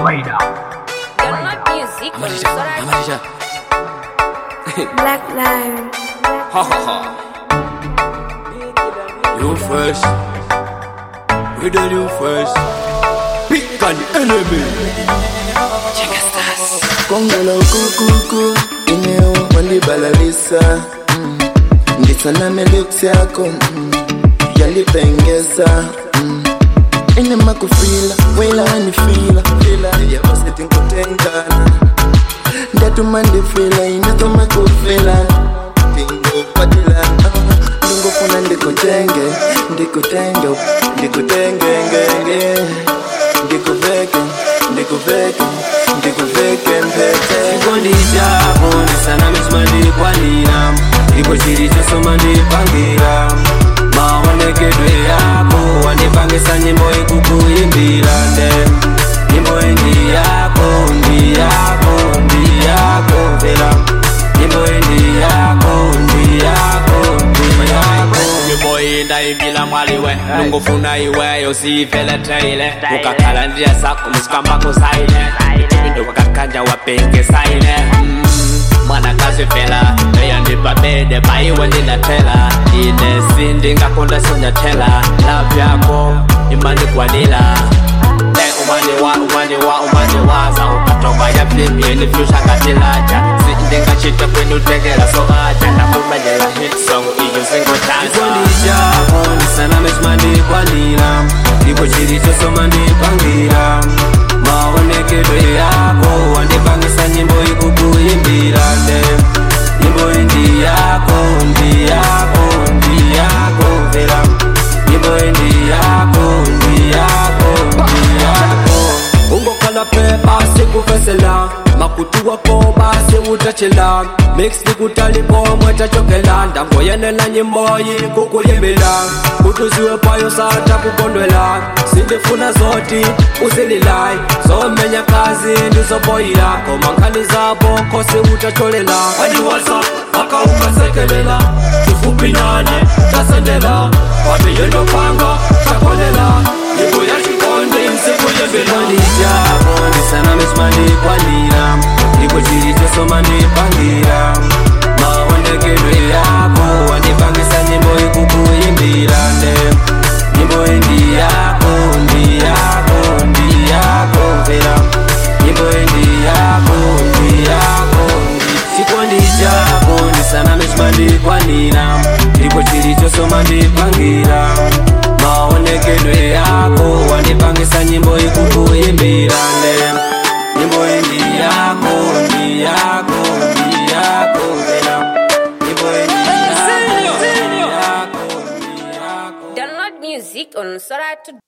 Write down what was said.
kawaida. Download music on Amarisha, Sora. Amarisha. Black Lion. Ha ha ha. You first. We do you first. Pick an enemy. kongolo kukuku ineo walibalalisa mm. ndisaname lips yako mm. yalipengeza mm. inema kufila welaanifila yabaseti nkutengana ndatuma ndifila inatoma kufila ndingopatila ndingofuna ndikutenge ndikutenge ndikutengengenge ndikuveke ndikuveke ndikuveke mpete Chikondi chako ndisaname chimandikwanira ndipo chiri chosoma ndipangira maonekedwe yako wandipangisa nyimbo ikukuimbira nde nyimbo indi yako ndi yako ndi yako mvera nyimbo indi yako ndi yako ndi yako nyimbo iyi ndaimbila mwaliwe nungufuna iweyo siifeleteile ukakhala ndiya zako musikambako saine ndo wakakanja wapenge saine Mm, mwanakazi fela eyandipa bede paiwe ndinatela ine sindingakonda sonyatela love yako imandikwanila Eh, umaniwa umaniwa umaniwaza ukatoba ya flip yeni fyusha ngatilaja sindingachita kwenutekela so aja ndakumanyela hit song iyo singotanzikondi chako ndisaname chimandikwanira ndipo chiri chosoma ndipangira maonekedwe yako wandipangisa nyimbo ikukuimbira nde nyimbo indi yako ndi yako ndi yako mvera nyimbo indi yako ndi yako ndi yako ungokhala pepa sikuvesela makutu wako basi utachela mix nikutalikomwe tachokela ndangoyenela nyimboyi kukuyimbila kutuziwe payo sata kukondwela sindifuna zoti uzililai zomenya kazi ndizoboyila komankhani zabo khosi utacholela adiwasa akaukasekelela chifupi nane tasendela wabiyendopanga chakolela nyimbo ya chikondi nsikuyembelani chako ndisaname chimandikwanira ndipo chiri chosoma ndipangira maonekedwe yako wandipangisa nyimbo ikukuimbira nde nyimbo indi yako ndi yako ndi yako mvera nyimbo indi yako ndi yako ndi chikondi chako ndisaname chimandikwanira ndipo chiri chosoma ndipangira maonekedwe yako wandipangisa nyimbo ikukuimbira nde nyimbo indi yako ndi yako ndi yako mvera nyimbo indi yako ndi yako ndi yako Download music on Sora to